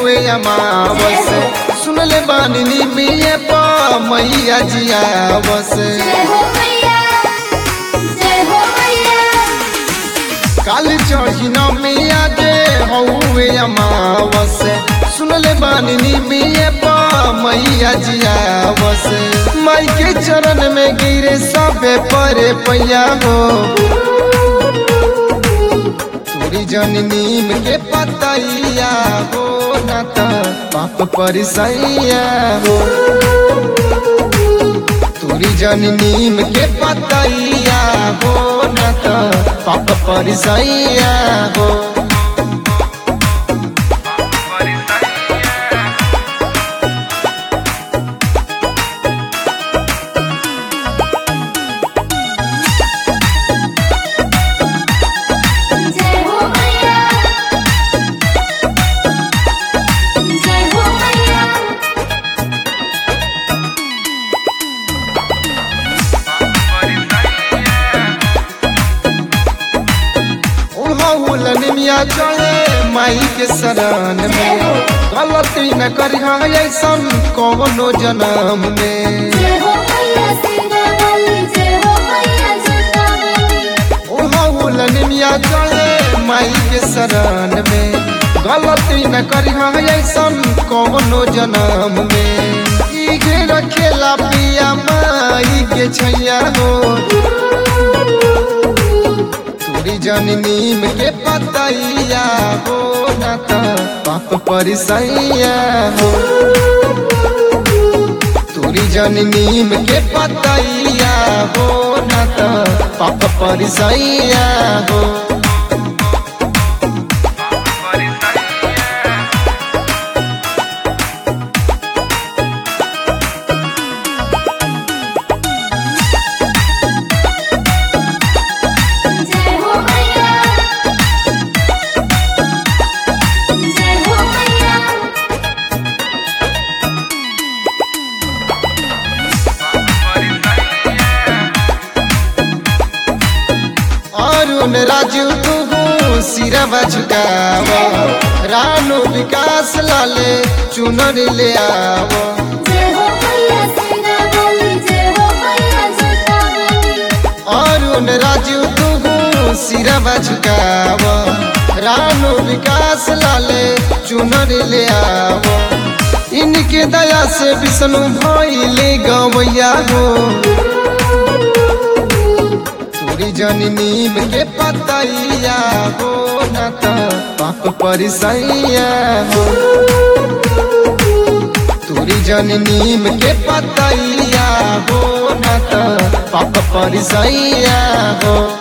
हौवे अमावस सुन ले बानी निमिये पा मैया जिया बस जय हो मैया जय हो मैया काल चढ़ी नमिया जे हौवे अमावस सुन ले बानी निमिये पा मैया जिया बस माई के चरण में गिरे सबे परे पैया हो तोरी जन नीम के पतैया हो न त पाप परिसैया हो तोरी जन नीम के पतैया हो न त पाप परिसैया हो जय हो मैया जय हो मैया उड़हुल निमिया चढ़े माई के शरण में गलती न करिहा ऐसन कौनो जन्म में जय हो मैया सीता वाली जय हो मैया जटा वाली ओढ़ौल निमिया चढ़े माई के शरण में गलती न करिहा ऐसन कौनो जन्म में इगे रखेला पिया माई के छैया हो तोरी जन नीम के पतैया हो न त पाप परिसैया हो तोरी जन नीम के पतैया हो न त पाप परिसैया हो जय हो मैया जय हो मैया अरुण राजू तू सिरवा झुकाव रानू विकास लाले चुनर ले आव जय हो मैया सीता वाली जय हो मैया जटा वाली अरुण राजू तू सिरवा झुकाव रानू विकास लाले चुनर ले आव इनके दया से विष्णु भइले गवैया हो तोरी जन नीम के पतैया हो न त पाप परिसैया हो तोरी जन नीम के पतैया हो न त पाप परिसैया हो